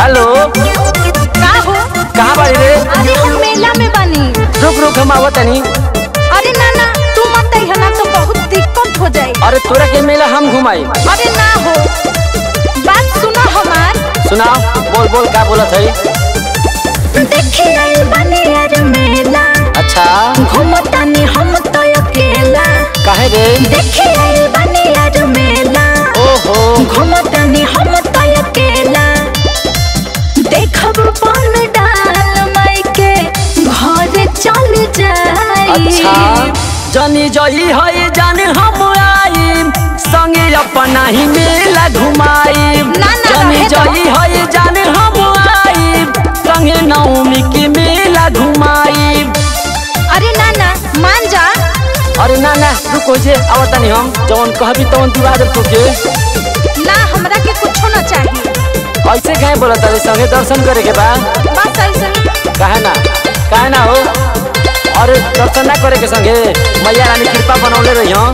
Hello का हो कहाँ बाड़ी रे अरे हम मेला में बनी रुक रुक हम आवत तनी अरे ना ना तू मत अइहा ना तो बहुत दिक्कत हो जाई अरे तोरा के मेला हम घुमाई अरे ना हो बात सुनो हमार सुनाओ बोल बोल का बोलत है देखे आइल बनी यार मेला अच्छा घूमतानी हम तो अकेला काहे रे देखे आइल बनी यार मेला ओहो घूमतानी हम तो अकेला देखब बन डाल माई के घर चल जाई अच्छा जनी जई है जान हम आई संगे अपना ही मेला घुमाई ना, ना, जनी रहे दो। जई है जान हम आई संगे नवमी के मेला घुमाई अरे ना ना मान जा अरे ना ना रुको जे आवत तनी हम जवन कहबी तवन दिवा दे तोके ना हमरा के कुछो ना चाहिए ऐसे काहे बोलत रे संगे दर्शन करे के बा बस ऐसे ही काहे ना काहे ना हो अरे दर्शन ना करे के संगे मैया रानी कृपा बनौले रही हो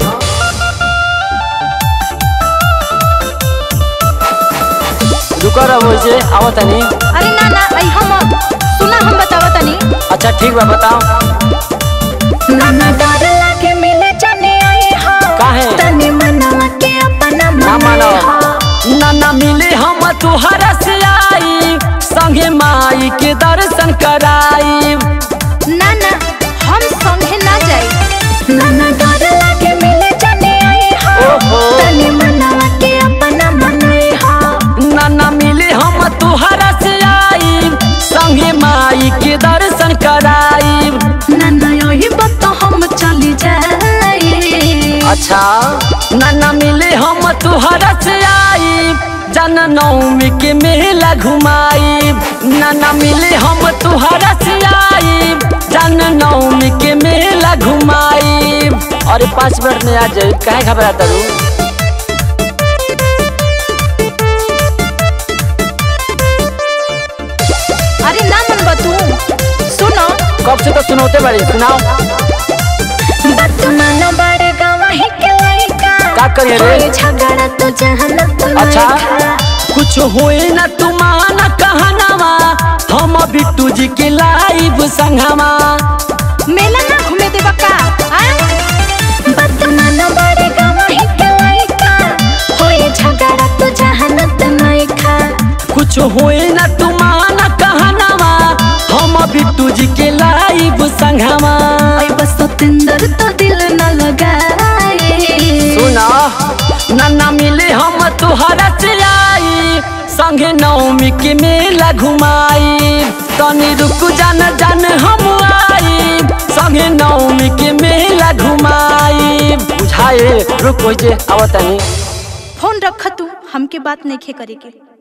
रुको रहो जे आवत तनी अरे ना ना आई हम सुना हम बतावा तनी अच्छा ठीक बा बताओ ना ना डर लागे मिले जाने आई हा काहे? तने मनावा के अपना ना मनाई मानो हा ना ना मिले हम तुहरा से आई संगे माई के दर्शन कराई ना ना हम संगे ना जाई ना ना डर लागे मिले जाने आई हा ओहो। तने मनावा के अपना मनाई हा ना ना मिले हम तुहरा से आई संगे माई के दर्शन कराई ना ना यही बात हम चली जाई अच्छा ना ना मिले हम तुहरा से आई जन नवमी के मेला घुमाई ना ना मिले हम तुहरा से आई जन नवमी के मेला घुमाई अरे पाँच मिनट में आ जाए काहे घबराता रू अरे ना मन बतू सुनो कब से तो सुनौते बड़ी सुनाओ बात मानो बड़े गवाही के लइका का करिए रे? कोई झगड़ा तो जहनत अच्छा लइका कुछ होए ना तुमाना कहनावा हम बिट्टू जी के लाइव संगमा मेला ना घूमे देबा का बात मानो बड़े गवाही के लइका कोई झगड़ा तो जहनत लइका कुछ होए ना तुमाना कहनावा हम बिट्टू जी के लाइव संगमा ओए बस सतेंद्र तो दिल न लगाए सुना ना ना मिले हम तुहरा से आई संगे नवमी के मेला घुमाई तनी रुक जान जान हम आई संगे नवमी के मेला घुमाई बुझाए रुक जे आवतनी फोन रख तू हमके बात नहीं खे करे के